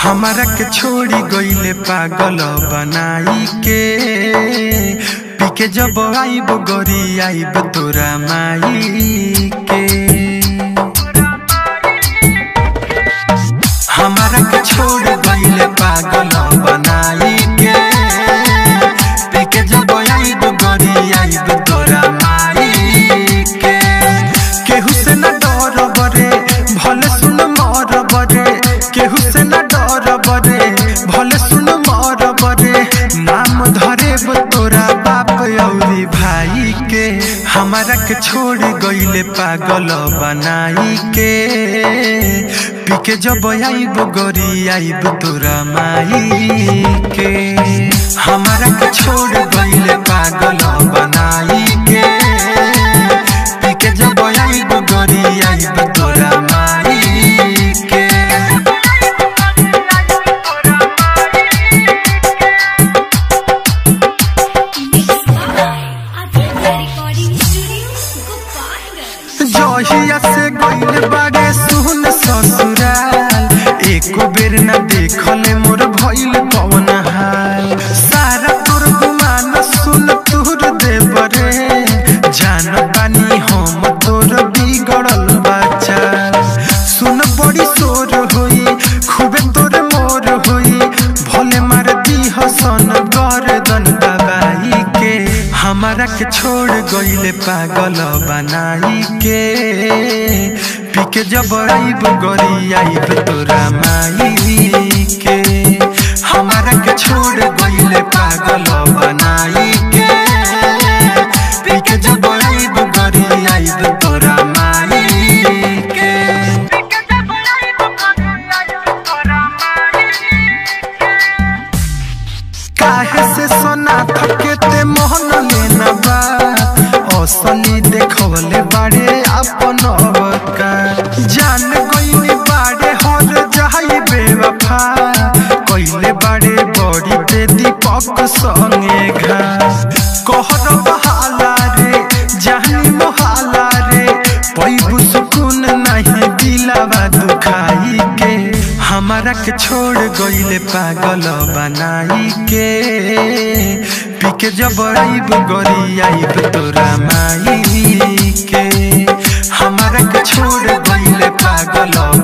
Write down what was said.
हमारा के छोड़ी गईले पागल बनाई के पी के जब आईब गोरी आईब तोरा माई के हमारा के छोड़ गईले पागल बनाई के पी के जब आईब गोरी आईब तोरा माई के केहू से न डर बरे भले सुन मर बरे केहू से न डर बरे भले सुन मर बरे नाम धरे तोरा बाप औरी भाई के हमारा के छोड़ गईले पागल बनाई के पी के जब आईब गोरी आईब तोरा माई के हमारा के छोड़ गईले पागल बनाई के पी के जब आईब गोरी आईब तोरा माई के रिकॉर्डिंग स्टूडियो गोपालगंज जहिया से गईल बागे सुन ससुराल एको बेर न देखले मोर भइल कवन हाल सारा तोर गुमान सुन तोर देवरे जान बानी हम तोर बिगड़ल बच्चा सुन बड़ी शोर होई खूबे तोर मोर होई भले मार दी हसन गर्दन दबाई के हमारा के छोड़ गईले पागल बनाई के पी के जब आईब गोरी आईब तोरा माई के हमारा के छोड़ गईले पागल बनाई के पी के जब आईब गोरी आईब तोरा माई के काहे से सोना थकेते मोहन लेना बा असली देखवले बाड़े अपन अवका जान गईनी बाड़े हर जाई बेवफा कइले बाड़े बड़ी ते दीपक संगे घा कहर बहाला रे जानी मोहाला रे पैबु सुकून नहीं दिलावा दुखाई के हमारा के छोड़ गईले पागल बनाई के पी के जब आईब गोरी आईब तोरा माई के हमारा के छोड़ गईले पागल